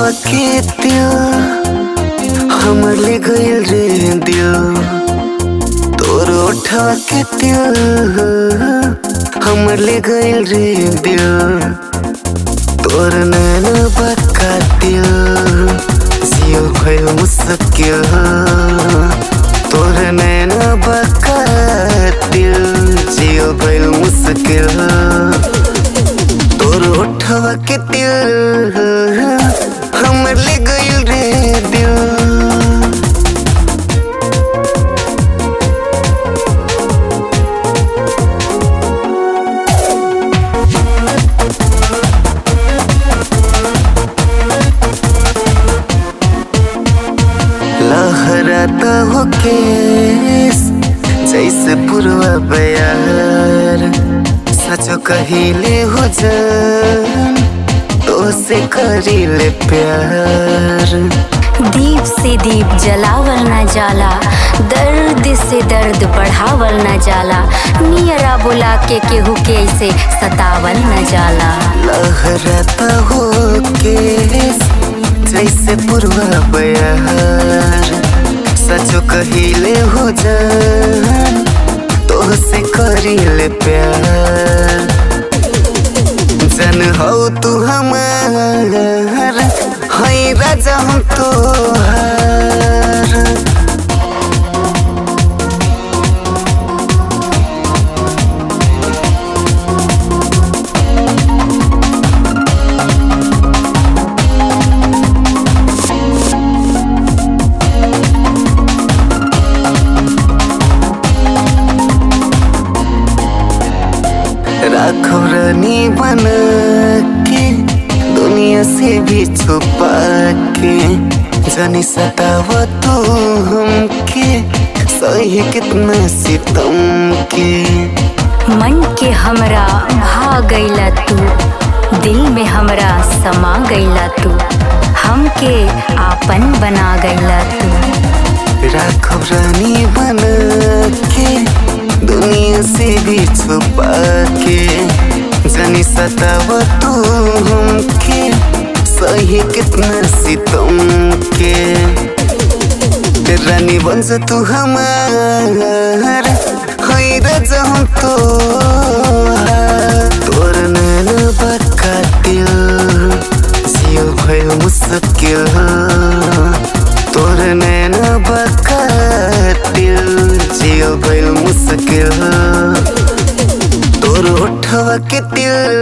ओठवा के दिल हमर ले गइल रे दिल तोर ओठवा के दिल हमर ले गइल रे दिल तोर नैना बका दिल जियो भइल मुश्किल तोर नैना बका दिल जियो भइल मुश्किल तोर ओठवा के दिल हमर ले गइल रे दिल लहराता हो केस जैसे पुरवा बयार सचो कहिले हो जान तो से करीले प्यार दीप से दीप जलावल न जाला दर्द से दर्द बढ़ावल न जाला नियरा बुला के केहू के ऐसे सतावल न जाला लहराता हो केस जैसे पुरवा बयार सचो कहिले हो जान तो से करीले प्यार जन हो तू हमार है राजा हम तोहार राखो रानी बना के दुनिया से भी छुपा के जानी सताव तू हमके सही कितना सितम के मन के हमरा भा गईला तू दिल में हमरा समा गईला तू हमके आपन बना गईला तू राखो रानी बना के दुनिया से भी छुपा के जानी सताव तू हमके सही कितना सितम के रानी बन जा तू हमार है राजा हम तो तोर नैना बका दिल जियो भइल मुश्किल तोर नैना बका दिल जियो भइल मुश्किल तोर ओठवा के दिल